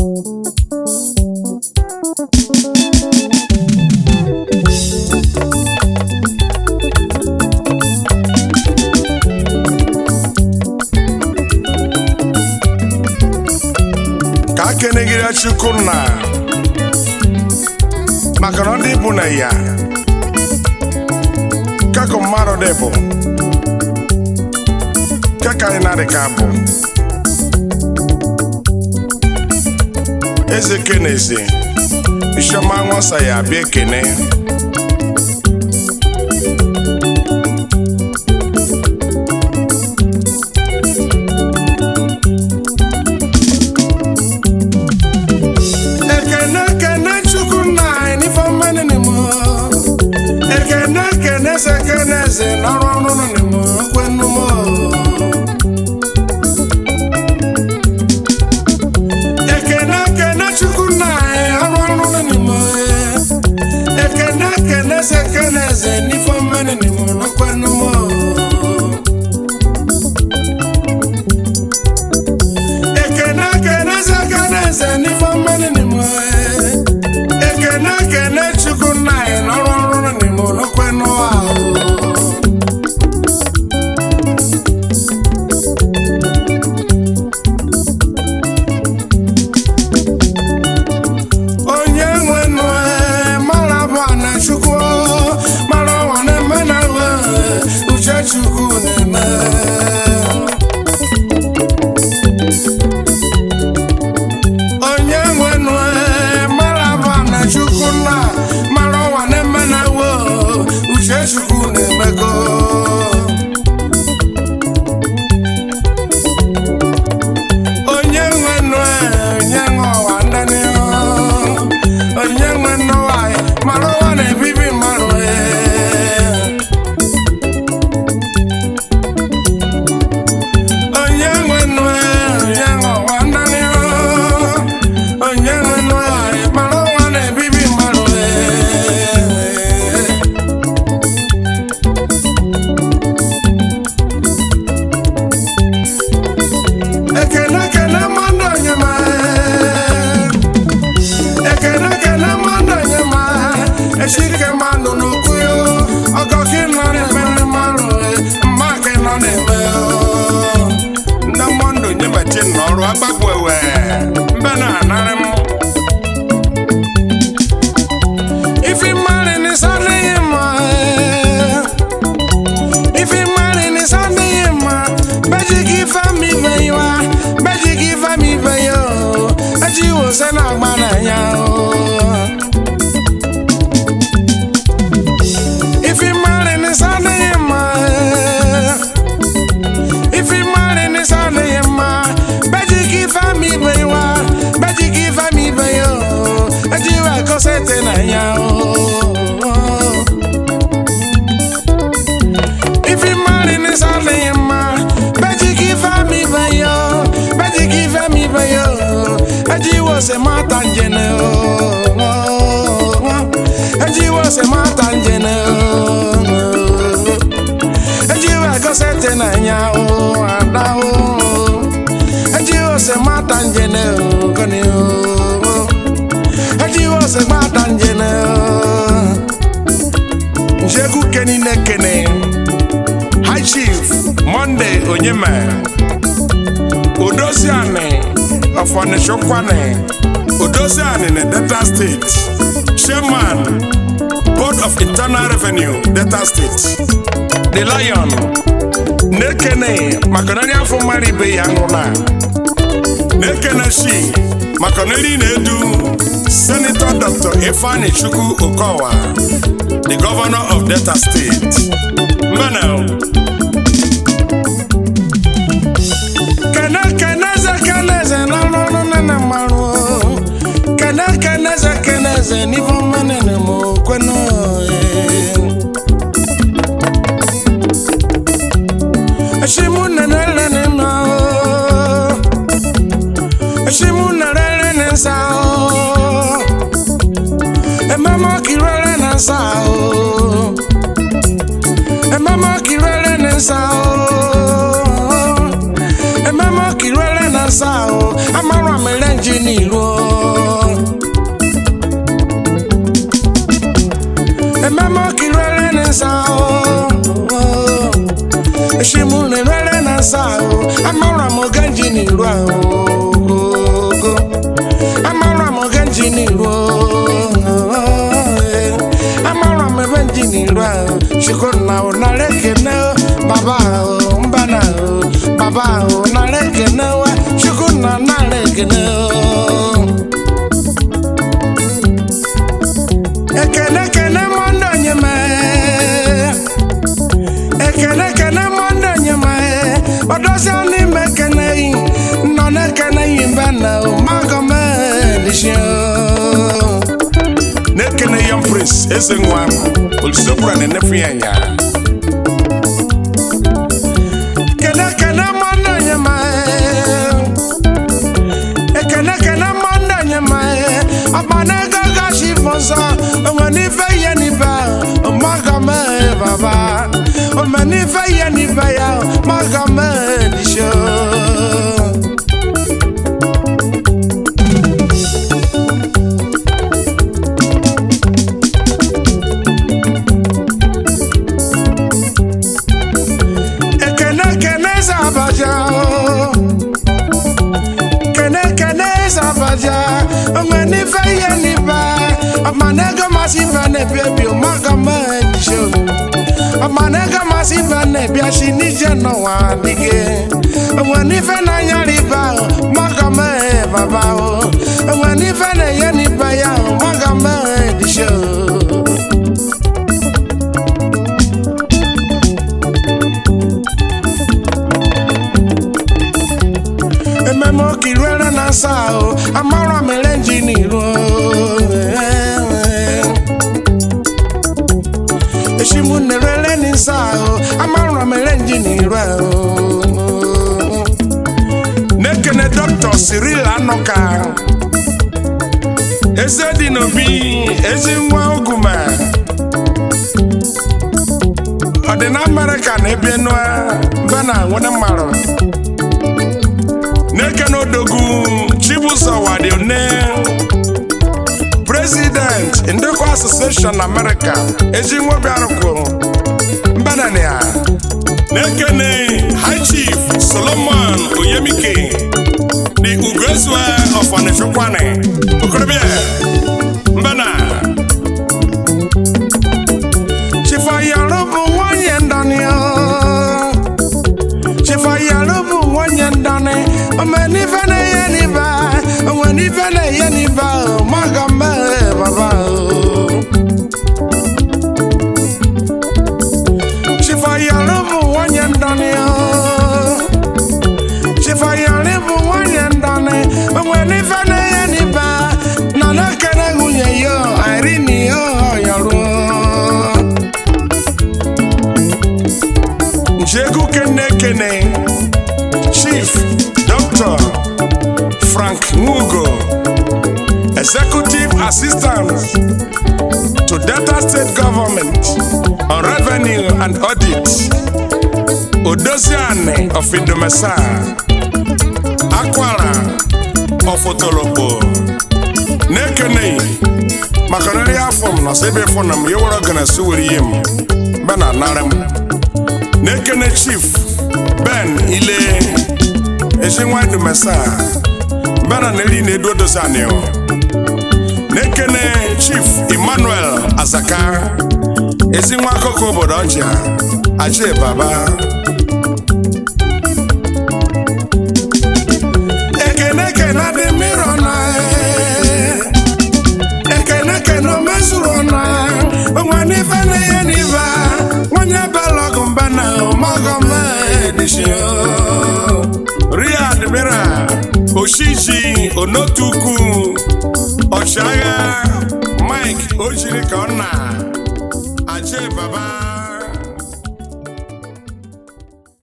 ka a kenegide chukwunna maka na ndị bụ na ya kako mmadụ dị bụ kaka anyị na ka bụ eze kenezi isioma nwasa ya bịa ekene ekene kene chukwunna anyị n'ife mmanụ n'imo ekene kene eze kene eze n'ọrụ ọrụ nọ n'imo kwenumo ekene kene chukwunna anyị ọrụ ọrụ nọ n'imo ekene kene eze kene eze n'ife mmanụ n'imo kwenumo ekene kene eze kene eze n'ife mmanụ n'imo ekene kene chukwunna anyị n'ọrụ ọrụ nọ n'imo kwenumo onye nwe nụ mara bụ na chukwu mara ọnwa na-eme na nwe uche chukwu na-eme onye nwe nụ mara bụ na chukwu na mara ọnwa na-eme na nwe uche chukwu na-emego onye nwe nụ onye nwe ọwa ndani onye nwe nụ nwanyị mara ụwa na-ebibi mmadụ ee. onye nwe nụ onye nwe ọwa ndani onye nwe nụ nwanyị mara ụwa na-ebibi mmadụ ee. ekene ekene mmadụ onye ma ekene ekene mmadụ onye ma esike mmadụ n'okwu yo ọgọ gị nọ na-eme ndị mmadụ mma gị nọ na-eme yo. ndị mmadụ onye mechi n'ọrụ agbagbu ewe mbe na-anarị m ifi mmadụ n'isi adịghị mma ifi mmadụ n'isi adịghị mma beji gị fami beyiwa beji gị fami beyo eji wose na agba n'anya o ifi mmadụ n'isi adịghị mma ifi mmadụ n'isi adịghị mma beji gị fami beyiwa beji gị fami beyo eji wa kọsete n'anya o If you marry me something ma, bet you give me bayo, bet you give me bayo. Eji was a matangene Eji was a matangene Eji wa go sete na nya o ada o Eji was a matangene koni o Eji was a matangene Njegu keni nekene High Chief Monday Onyema Odoziani of Onishokwane Odoziani in Delta State Chairman Board of Internal Revenue Delta State The Lion Nekene Makonani afọ mmadụ ibe ya nwụna Nekene shi Makonani na-edu Senator Dr. Ifeanyi Chukwu Okowa the governor of Delta State. Mbana. Kene keneze keneze na n'ọnụ nene mmarụ. Kene keneze keneze n'ife ọma nene m kwenu. Eshimu nene lene ma o. Eshimu nene lene nsa o. Emema kirere na nsa o. Emema kirere na nsa o. Emema kirere na nsa o. Amara mere nji n'ilu o. genji n'iru ahụ ogogo amara m genji n'iru amara m ebe nji n'iru ahụ chukwu na ụnara ekene baba ahụ mba na ahụ baba ahụ nara ekene wa chukwu na nara ekene ekene kene mọndụ onye mee ekene kene mọndụ onye mee ọdọsịa n'ime kene yi nọ na-ekene yi mbe na magọmedishio na-ekene yọm prince eze nwa olisokwura na-enefu ya nya kene kene mọndụ onye mee ekene kene mọndụ onye mee ọkpana ego gashi fọsọ onwe n'ife ihe n'ife magọme baba ome n'ife ihe n'ife ya magọme disho ekene kene zabaja kene kene zabaja onwe n'ife ihe n'ife ọkpana ego masị ife na-ebi ebi magọme disho ọkpana ego masị ife na-ebi asi n'ije n'ụwa dịgị onwe n'ife na-anya riba magọme baba o onwe n'ife na-enye n'ife ya magọme disho ememe okiruere na nsa ahụ amara mere njiniru eshimu nerere n'isa ahụ amara mere njiniru ahụ na-ekene dọkịta Cyril Anọka eze dị n'obi ezi nwa ogume ọ dị na Amerịka na ebe nua mbe na nwere mmarụ n'ekene odogwu chibuzo wadione president ndekọ association america ezi nwobiarụkwụ mbanania n'ekene high chief solomon oyemike the ugozue of onifekwane okorobịa mbana chifayaro bụ nwanyị ndanio chifayaro bụ nwanyị ndani omenife na-enye n'ibe onwe n'ife na-enye n'ibe maga mmehie baba chifayaro bụ nwanyị ndani chifayaro bụ nwanyị ndani onwe n'ife na-enye n'ibe na na-ekene nwunye yo irene yo yọrụ njegu kene kene chief dr frank mugo executive assistant to delta state government on revenue and audit odoziane of indomesa akwara of otolokpo na-ekene maka nri afọ m nọsọ ebe fọ na m ya were ọgana si were ihe m mbe na anara m na-ekene chief ben ile ezinwa indomesa mbe na neri na-edu odoziane na-ekene chief emmanuel azaka ezinwa akụkọ obodo ọjà ajé baba ekene kene dị mmiri ọna ekene kene omezuru ọna onwe n'ife na-enye n'ife nwanye belọgụ mba na ọmọgọm edisio ria admira oshiji onotukwu ọchịagha mike ojiri ka ọ na ajé baba